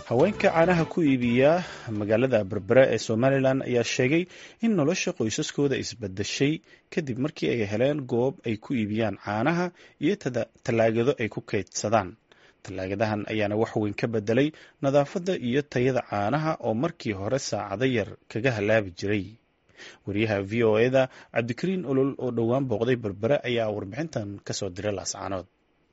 haweenka caanaha ku iibiya magaalada berbera ee somalilan ayaa sheegay in nolosha qoysaskooda isbadeshay kadib markii ay heleen goob ay ku iibiyaan caanaha iyo tallaagado ay ku kaydsadaan tallaagadahan ayaana wax weyn ka bedelay nadaafadda iyo tayada caanaha oo markii hore saacado yar kaga halaabi jiray wariyaha v o eda cabdikariin olol oo dhowaan booqday berbere ayaa warbixintan kasoo diray laascaanood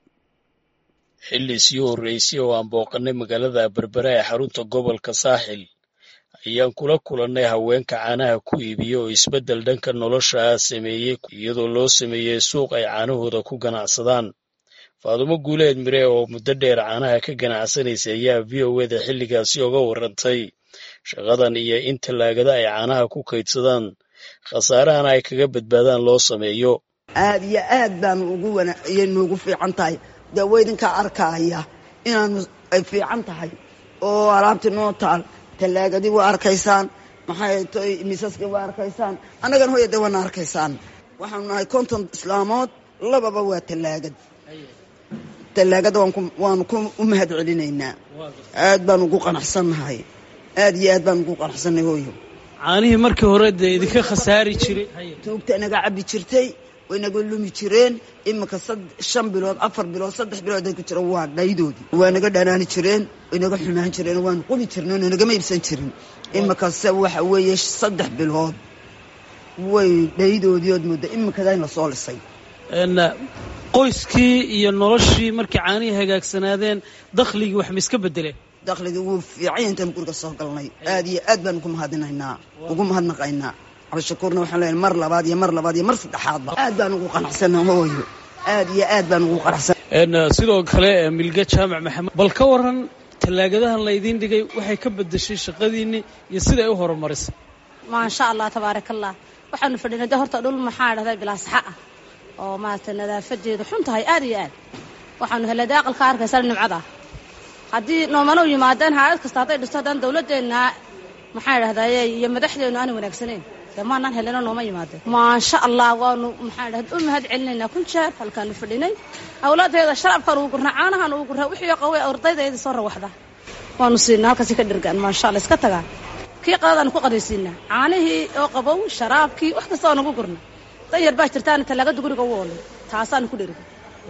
xilli sii horreysay oo aan booqannay magaalada berbera ee xarunta gobolka saaxil ayaan kula kulannay haweenka caanaha ku iibiya oo isbeddel dhanka nolosha ah sameeyey iyadoo loo sameeyey suuq ay caanahooda ku ganacsadaan faadumo guuleed mire oo muddo dheer caanaha ka ganacsanaysay ayaa v o eda xilligaasi oga warrantay shaqadan iyo in tallaagada ay caanaha ku kaydsadaan khasaarahana ay kaga badbaadaan loo sameeyo aad iyo aad baan ugu wanaaciye noogu fiican tahay dee waydinkaa arkaaya inaanu ay fiican tahay oo alaabtii noo taal tallaagadii waa arkaysaan maxay toy misaskii waa arkaysaan annagana hoya dee waana arkaysaan waxaanu nahay konton islaamood lababa waa tallaagad tallaagada waanu ku u mahad celinaynaa aad baan ugu qanacsannahay aad iyo aad baan ugu qanacsannahay hooyo caanihii markii hore dee idinka khasaari jiray tuugta inaga cabbi jirtay way naga lumi jireen iminka shan bilood afar bilood saddex bilood ay ku jiraan waa dhaydoodii waa naga dhanaani jireen way naga xumaan jireen waanu qubi jirneen oo nagama iibsan jirin iminkase waxa weeye saddex bilood way dhaydoodii ood mooda iminkada in lasoo lisay qoyskii iyo noloshii markii caanihii hagaagsanaadeen dakhligii wax ma iska bedeleen dakhligii wuu fiican intaanu guriga soo galnay aad iyo aad baan ugu mahadinaynaa ugu mahadnaqaynaa cabdishakuurna waxaan leeyahay mar labaad iyo mar labaad iyo mar saddexaadba aad baan ugu qanacsana hooyo aad iyo aad baan ugu qanacsan sidoo kale milge jaamac maxamed bal ka waran tallaagadahan laydiin dhigay waxay ka bedeshay shaqadiinni iyo siday u horumarisay maasha allah tabaaraka allah waxaanu fadhinay de horta dhul maxaa dhahday bilaasaxa ah oo maaragtay nadaafadeedu xun tahay aad iyo aad waxaanu helay de aqalka arkaysa nimcada haddii noomana u yimaadeen haayad kasta hadday dhisto haddaan dawladdeenna maxaa dhahdaye iyo madaxdeennu aanay wanaagsanayn dee maanaan helino nooma yimaadeen maasha allah waanu maxaa dhahda u mahad celinaynaa kun jeer halkaanu fadhinay awlaadeeda sharabkaan ugu gurnaa caanahaan ugu gurnaa wixii qawey ardaydeeda soo rawaxda waanu siinaa halkaasi ka dhirgaan maasha allah iska tagaa kii qadadaanu ku qadaysiinaa caanihii oo qabow sharaabkii wax kasta waanu ugu gurna danyar baa jirtaana tallaagada guriga u oolay taasaanu ku dhirga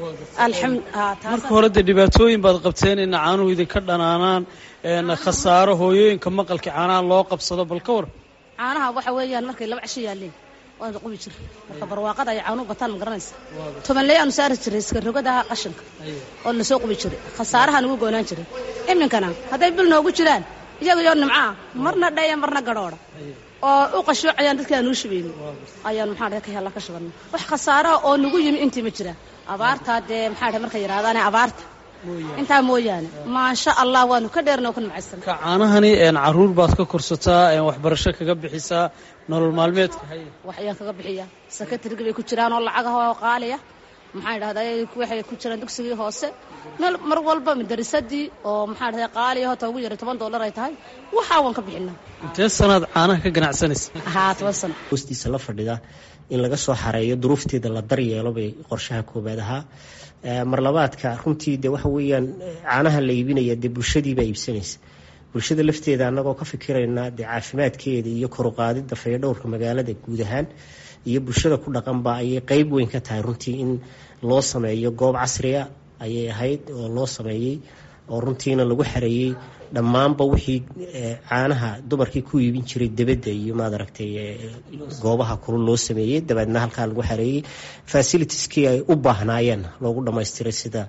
marka hore dee dhibaatooyin baad qabteen ina caanuhu idinka dhanaanaan khasaaro hooyooyinka maqalka caanaha loo qabsado bal ka war caanaha waxa weeyaan markay laba casho yaaleen waanu qubi jira marka barwaaqada ay caanuhu bataan ma garanaysa tobanley aanu saari jiray iska rogadaha qashinka oo lasoo qubi jiray khasaarahaan ugu goonaan jiray iminkana hadday bil noogu jiraan iyaga yoo nimcaah marna dhaya marna gadhoodha oo u qashoocayaan dadkii aanuu shubayni ayaanu maxaa ka hella ka shubanna wax khasaaraha oo nagu yimi intii ma jira abaartaa dee maxaa dhahay markay yidhahdaane abaarta intaa mooyaane maasha allah waanu ka dheerna oo ka nimcaysan ka caanahani caruur baad ka korsataa waxbarasho kaga bixisaa nolol maalmeedka wax ayaan kaga bixiyaa sakatarigi bay ku jiraan oo lacagaha oo qaaliya maxaa dhahday waxay ku jiraan dugsigii hoose meel mar walba madarisadii oo maxaa dhahday qaaliya hota ugu yaray toban dollar ay tahay waxaa waan ka bixinaa intee sanaad caanaha ka ganacsanaysa haa toban sano hoostiisa la fadhida in laga soo xareeyo duruufteeda la daryeelo bay qorshaha koobaad ahaa marlabaadka runtii de waxa weeyaan caanaha la iibinaya dee bulshadiibaa iibsanaysa bulshada lafteeda annagoo ka fikirayna dee caafimaadkeeda iyo koruqaadida fayadhowrka magaalada guud ahaan iyo bulshada ku dhaqanba ayay qeyb weyn ka tahay runtii in loo sameeyo goob casriya ayay ahayd oo loo sameeyey oo runtiina lagu xareeyey dhammaanba wixii caanaha dumarkii ku iibin jiray debadda iyo maad aragtay goobaha kulul loo sameeyey dabeedna halkaa lagu xareeyey fasilitieskii ay u baahnaayeen loogu dhamaystiray sida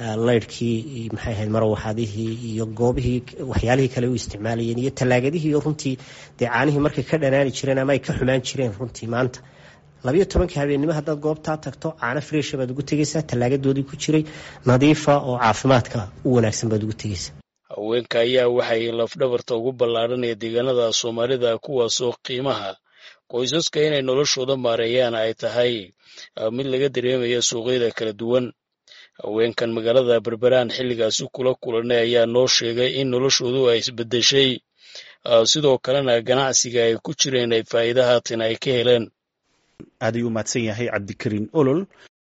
laydhkii maxay ahayd marawaxadihii iyo goobihii waxyaalihii kale u isticmaalayeen iyo tallaagadihii runtii dee caanihii markay ka dhanaani jireen ama ay ka xumaan jireen runtii maanta labayo tobankii habeennimo haddaad goobtaa tagto caano freesha baad ugu tegaysaa tallaagadoodii ku jiray nadiifa oo caafimaadka u wanaagsan baad ugu tegaysaa haweenka ayaa waxay lafdhabarta ugu ballaadhanaya deegaanada soomaalida kuwaasoo qiimaha qoysaska inay noloshooda maareeyaan ay tahay mid laga dareemaya suuqyada kala duwan haweenkan magaalada berberaan xilligaasi kula kulanay ayaa noo sheegay in noloshoodu ay isbedeshay sidoo kalena ganacsiga ay ku jireen ay faa'iida haatan ay ka heleen aad ayuu umahadsan yahay cabdikariin olol